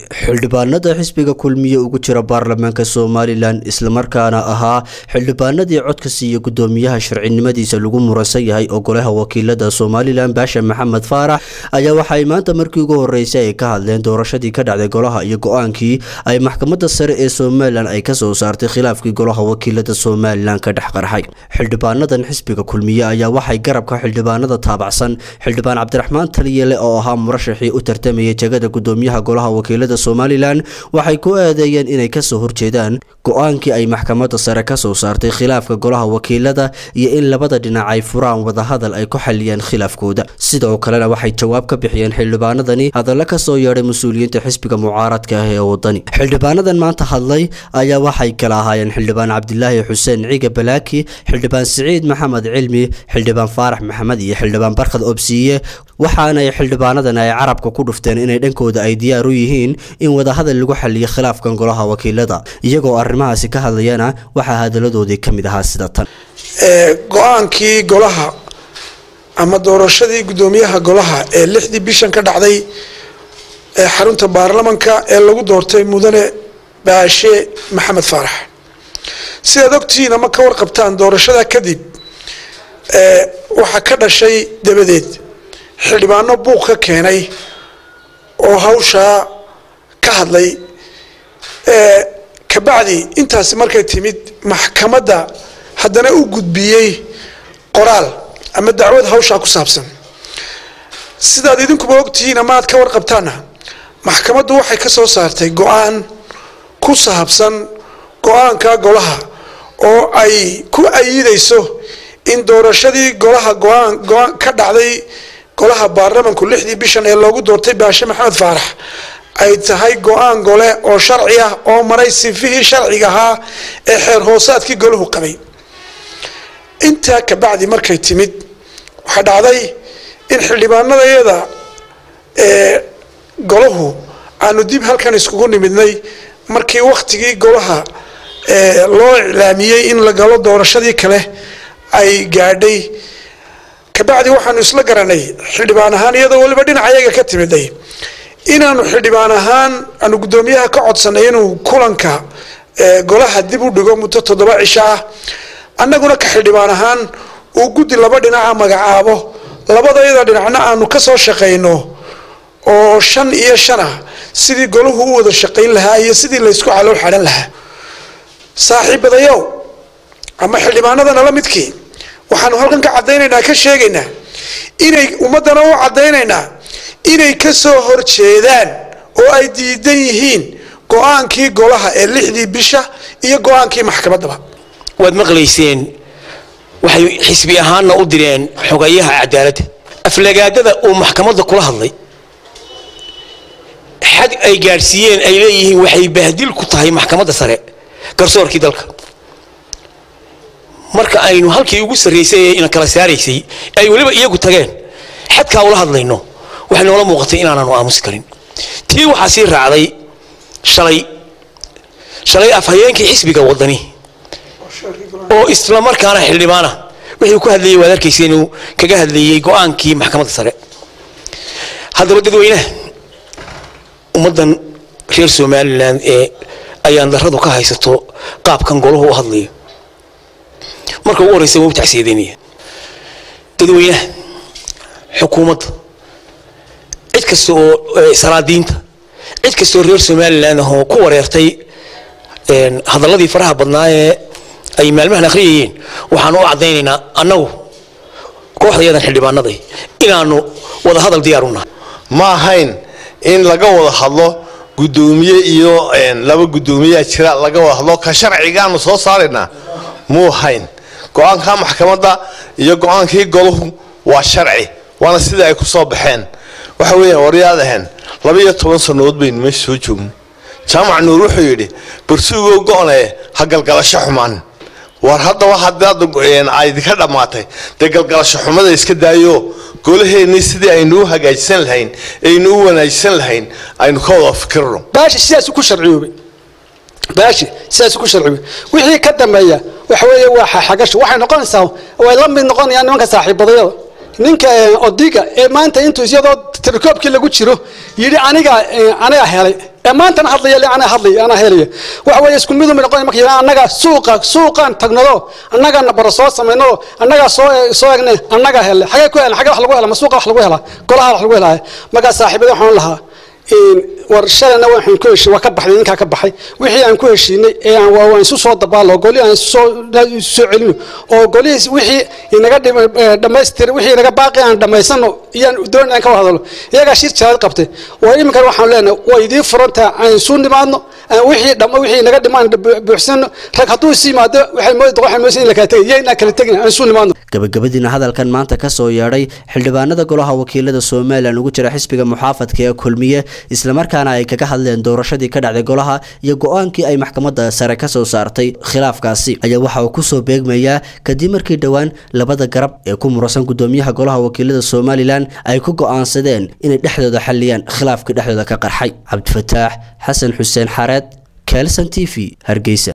xildhibaanada xisbiga kulmiye ugu jira baarlamaanka somalilan islamarkaana ahaa xildhibaanadii codka siiya gudoomiyaha sharcinimadiisa lagu muransan yahay oo golaha wakiilada somalilan baasha maxamed faarax ayaa waxay maanta markii ugu horeysay ay ka hadleen doorashadii ka dhacday golaha iyo go-aankii ay maxkamada sare ee somalilan ay kasoo saartay khilaafkii golaha wakiilada somalilan ka dhex qarxay xildhibaanadan xisbiga kulmiye ayaa waxay garabka xildhibaanada taabacsan xildhibaan cabdiraxmaan taliyele oo ahaa murashaxii u tartamayay jegada gudoomiyaha golaha wakiilada somalilan waxay ku eedeeyeen inay kasoo horjeedaan go-aankii ay maxkamada sare kasoo saartay khilaafka golaha wakiilada iyo in labada dhinac ay furaan wadahadal ay ku xaliyaan khilaafkooda sidoo kalena waxay jawaab ka bixiyeen xildhibaanadani hadalla kasoo yeedhay mas-uuliyiinta xisbiga mucaaradka ah ee wadani xildhibaanadan maanta hadlay ayaa waxay kala ahaayeen xildhibaan cabdilaahi xuseen ciga balaaki xildhibaan siciid maxamed cilmi xildhibaan faarax maxamed iyo xildhibaan barkhad obsiiye waxaanay xildhibaanadan ay carabka ku dhufteen inay dhankooda ay diyaar u yihiin in wadahadal lagu xaliyo khilaafkan golaha wakiilada iyagoo arrimahaasi ka hadlayana waxaa hadaladoodii ka mid ahaa sida tan go-aankii golaha ama doorashadii guddoomiyaha golaha ee lixdii bishan ka dhacday ee xarunta baarlamanka ee lagu doortay mudane baashe maxamed faarax sidaad ogtihiin ama ka warqabtaan doorashada kadib waxaa ka dhashay dabadeed xildhibaano buuq ka keenay oo hawshaa ka hadlay kabacdi intaasi markay timid maxkamadda haddana u gudbiyey qoraal ama dacwad hawshaa ku saabsan sidaad idinkuba ogtihiin ama aad ka warqabtaana maxkamaddu waxay ka soo saartay go-aan ku saabsan go-aanka golaha oo ay ku ayidayso in doorashadii golaha go-aan go-aan ka dhacday golaha baarlamanku lixdii bishan ee loogu doortay baashe maxamed faarax ay tahay go-aan gole oo sharci ah oo maray sifihii sharciga ahaa ee xeer hoosaadkii golahu qabay intaa kabacdi markay timid waxaa dhacday in xildhibaanadayada ee golahu aanu dib halkan iskugu nimidnay markii wakhtigii golaha loo iclaamiyey in la galo doorashadii kale ay gaadhay kabacdi waxaanu isla garanay xildhibaan ahaan iyadoo weliba dhinacayaga ka timiday inaanu xildhibaan ahaan aanu guddoomiyaha ka codsanay inuu kulanka golaha dib u dhigo muddo toddoba cisho ah annaguna ka xildhibaan ahaan uu guddi laba dhinaca magacaabo labadayada dhinacna aanu ka soo shaqayno oo shan iyo shan ah sidii golahu u wada shaqayn lahaa iyo sidii laysku calool xadhan lahaa saaxiibadayow ama xildhibaanadana la midkii waxaanu halkan ka caddaynaynaa ka sheegaynaa inay ummaddana u caddaynaynaa inay ka soo horjeedaan oo ay diidan yihiin go-aankii golaha ee lixdii bisha iyo go-aankii maxkamaddaba waad maqlayseen waxay xisbi ahaanna u direen xogayaha cadaaladda aflagaadada uu maxkamadda kula hadlay xad ay gaadhsiiyeen ay leeyihiin waxay bahdil ku tahay maxkamadda sare garsoorkii dalka marka aynu halkii ugu sarraysay ee ina kala saaraysay ay weliba iyagu tageen xadkaa ula hadlayno waxay noola muuqatay inaanaanu aamusi karin tii waxaa sii raacday shalay shalay afhayeenkii xisbiga wadani oo isla markaana xildhibaana wixii ku hadlayay waad arkaysa inuu kaga hadlayey go-aankii maxkamadda sare haddaba dadweynaha ummaddan reer somalilan ee ayaan darradu ka haysato qaabkan golahu u hadlayo marka ugu horreysa waa u tacsiyadeynaya dadweynaha xukuumadda cid kasta oo salaadiinta cid kastoo reer somalilan ahoo ku wareertay hadalladii faraha badnaa ee ay maalmahan akhriyayeen waxaanu u caddaynaynaa annagu kooxdayadan xildhibaanaday inaanu wada hadal diyaar u nahay ma ahayn in laga wada hadlo guddoomiye iyo laba guddoomiyaa jira laga wada hadlo ka sharcigaanu soo saaraynaa muu ahayn go-aanka maxkamadda iyo go-aankii golahu waa sharci waana sida ay ku soo baxeen waxa weeyaan waryaad ahayn laba iyo toban sannadood baynu meesha soo joogno jaamac nuur wuxuu yidhi barsuugoo go-ne ha galgalasho xumaan war haddaba haddaad aydinka dhammaatay dee galgalasho xumada iska daayo golaheennii sidii aynu u hagaajisan lahayn aynu u wanaajisan lahayn aynu ka wada fikirno baashi sidaasu ku sharciyoobay baashi sidaasu ku sharciyoobay wixii ka dambeeya waxa weeye waa xagasho waxay noqonaysaa way la mid noqonayaan nimanka saaxiibadayada ninka odiga ee maanta intuu iyadoo tirakoobkii lagu jiro yidhi aniga aniga helay ee maantana hadlaya le anaa hadlaya anaa helaya waxa weeye isku midu ma noqon marka yidhaha annaga suuqa suuqaan tagnado annagana bara soo samaynado annagaa soo soo egne annagaa hele xagee ku helan xagee wax lagu hela ma suuqa wax lagu helaa golaha wax lagu helaya markaa saaxiibada waxaan lahaa war shalayna waxaan ku heshiin waa ka baxday ninkaa ka baxay wixii aan ku heshiinay ee aan waa waan isu soo dabaalo goli aan isu soo isu soo celino oo golihiis wixii inaga dhamaystir wixii inaga baaqi aan dhamaysano iyaan doon aan ka wada hadalo iyagaa shir jaraad qabtay war iminkan waxaan leenahay waa idiin furantaa aan isu nimaadno aan wixii dhama wixii inaga dhimaan buuxsano rag hadduu isu yimaado waxay moodi waxay moodi in la kala tegay iyo inaan kala tegin aan isu nimaadno gabagabadiina hadalkan maanta ka soo yeedhay xildhibaanada golaha wakiilada somalilan ugu jira xisbiga muxaafadka ee kulmiye islamarkaana ay kaga hadleen doorashadii ka dhacday golaha iyo go-aankii ay maxkamadda sare ka soo saartay khilaafkaasi ayaa waxa uu kusoo beegmayaa kadib markii dhowaan labada garab ee ku murasan gudoomiyaha golaha wakiilada somalilan ay ku go-aansadeen inay dhexdooda xalliyaan khilaafkii dhexdooda ka qarxay cabdifataax xasan xuseen xareed kelson t v hargeysa